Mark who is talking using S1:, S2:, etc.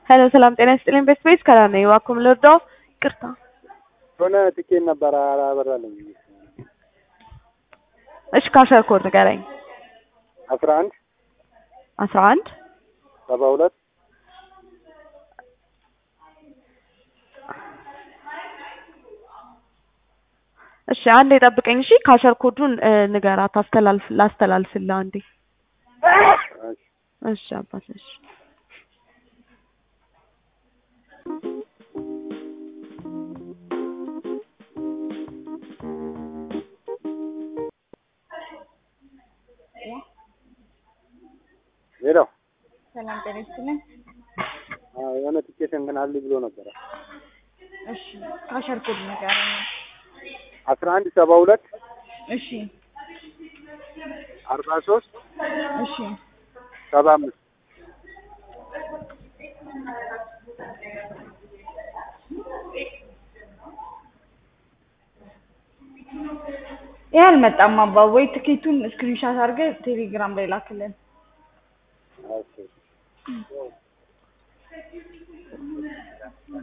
S1: ሄሎ ሰላም ጤና ይስጥልኝ። ቤት ቤት ከላ ነው እባክዎ ልርዳው? ይቅርታ
S2: የሆነ ትኬት ነበረ አላበራልኝ።
S1: እሺ ካሸር ኮድ ንገረኝ።
S2: አስራ አንድ
S1: አስራ አንድ
S2: ሰባ ሁለት
S1: እሺ አንዴ ጠብቀኝ። እሺ ካሸር ኮዱን እ ንገራት አስተላልፍ ላስተላልፍልህ አንዴ። እሺ አባት እሺ
S2: ሄሎ
S3: ሰላም ጤና ይስጥልኝ።
S2: አዎ፣ የሆነ ትኬት እንትን አለ ብሎ ነበረ።
S3: እሺ ካሸር ኮድ ንገረኝ።
S2: አስራ አንድ ሰባ ሁለት
S3: እሺ
S2: አርባ ሶስት
S3: እሺ
S2: ሰባ አምስት
S3: ይህ አልመጣም አባ ወይ ትኬቱን ስክሪንሻት አድርገህ ቴሌግራም ላይ ላክልን።
S2: ኦኬ